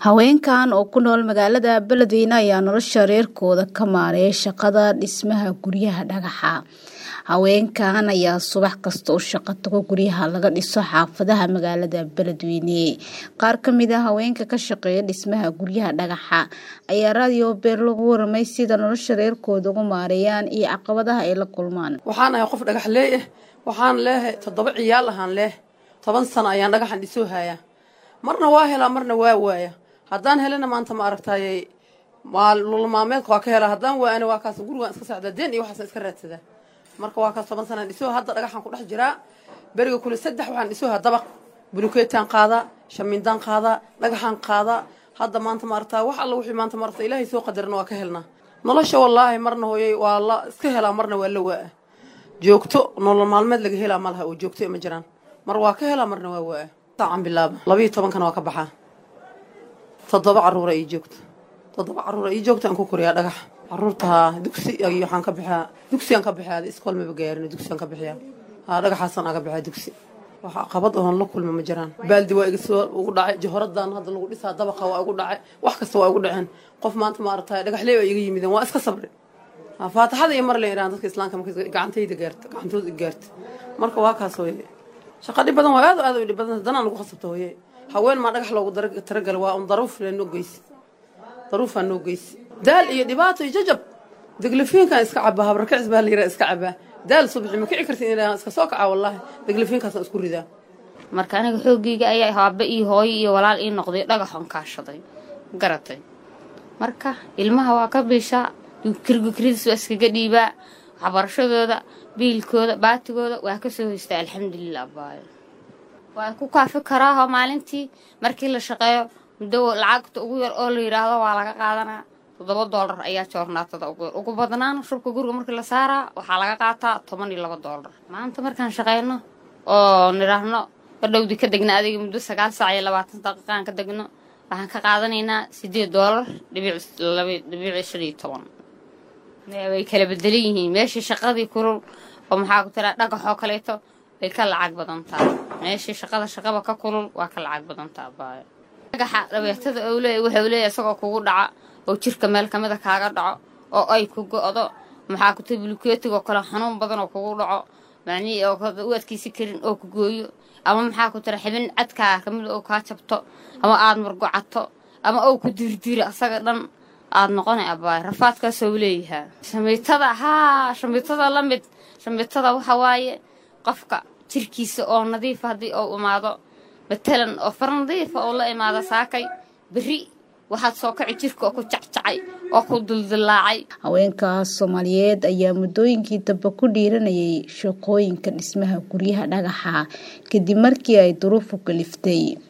haweenkan oo ku nool magaalada beledweyne ayaa nolosha reerkooda ka maareeya shaqada dhismaha guryaha dhagaxa haweenkan ayaa subax kasta u shaqo tago guryaha laga dhiso xaafadaha magaalada beledweyne qaar kamid a haweenka ka shaqeeya dhismaha guryaha dhagaxa ayaa raadiyo beer lagu waramay sida nolosha reerkooda ugu maareeyaan iyo caqabadaha ay la kulmaan waxaan ahay qof dhagax leeyah waxaan leehay toddoba ciyaal ahaan leeh toban sano ayaan dhagaxan dhisoo hayaa marna waa helaa marna waa waaya haddaan helana maanta ma aragtaaye lulmaameedka waa ka helaa haddaan waana waa kaas gurigaan iska socdaa deen iyo waxaasan iska raadsadaa marka waa kaas toban sanaan dhisoo hadda dhagaxaan ku dhex jiraa beriga kule saddex waxaan dhisooha dabaq bulukeetaan qaadaa shamiindaan qaadaa dhagaxaan qaadaa hadda maanta maaragtaa wax alla wixii maanta maaragta ilaahay soo qadarana waa ka helnaa nolosha wallaahi marna hooyay waa la iska helaa marna waa la waa joogto nolol maalmeed laga helaa malaha oo joogto ma jiraan mar waa ka helaa marna waa waa saacan bilaaba labayo tobankana waa ka baxaa toddoba caruura ii joogto toddoba caruura ii joogto aan ku koriyaa dhagax caruurta dugsi waxaan ka bixiyaa dugsigaan ka bixiyaa iskool maba gaarin dugsigaan ka bixiyaa haa dhagaxaasaan aga bixiyaa dugsi waxa qabad oon la kulma ma jiraan baaldi waa iga soo ugu dhacay jahoradan hadda lagu dhisaa dabaqa waa igu dhacay wax kasta waa igu dhaceen qof maanta ma aragtay dhagaxlee waa iga yimideen waa iska sabri faataxada iyo mar la yidhahan dadka islaamka marka gacantayda gaarta gacantooda gaarta marka waa kaas hooye shaqa dhib badan waa aad aad u dhib badan danaan lagu khasabta hooye haween maa dhagax loogu taragala waa un daruuf noo geysi daruufaa noo geysi daal iyo dhibaato iyo jajab deglafiinkan iska cabaa habarkacis baa la yidhaha iska cabaa daal subaxi ma kici kartin inaa iska soo kacaa wallaahi deglafiinkaasaan isku ridaa marka aniga xoogayga ayaa haabe iyo hooyo iyo walaal ii noqday dhagaxon kaashaday garatay marka ilmaha waa ka biishaa kirgukridis waa iskaga dhiibaa waxbarashadooda biilkooda baatigooda waa ka soo hoystaa alxamdulilah abaayo waa ku kaafi karaaho maalintii markii la shaqeeyo muddo lacagta ugu yar oo la yidhaahdo waa laga qaadanaa toddoba doolar ayaa joornaatada ugu yar ugu badnaan shubka guriga markii la saaraa waxaa laga qaataa toban iyo laba doolar maanta markaan shaqeyno oo nidhaahno badhowdi ka degna adiga muddo sagaal saac iyo labaatan daqiiqaan ka degno waxaan ka qaadanaynaa sideed doolar dhibic shan iyo toban way kala bedelan yihiin meeshii shaqadii kulul oo maxaa ku tiraa dhagaxoo kaleeto way ka lacag badan tahay meeshii shaqada shaqaba ka kulul waa ka lacag badan taha baayo dhagaxa dhabeetada ou leeya wuxuu leeyahy isagoo kugu dhaca oo jirka meel kamida kaaga dhaco oo ay ku go-do maxaa ku tiri bulukeetigoo kale xanuun badan oo kugu dhaco macnihii oo u adkaysi karin oo ku gooyo ama maxaa ku tira xibin cadkaa kamida oo kaa jabto ama aada murgocato ama ou ku dirdiri asaga dhan aada noqonay abaay rafaadkaasoo leeyahaa shamiitada haa shamiitada la mid shamiitada waxa waaye qofka jirkiisa oo nadiifa haddii uu imaado matalan oo far nadiifa oo la imaado saakay berri waxaad soo kaci jirka oo ku jacjacay oo ku duldillaacay haweenkaas soomaaliyeed ayaa muddooyinkii dambe ku dhiiranayay shaqooyinka dhismaha guryaha dhagaxa kadib markii ay duruufu kaliftay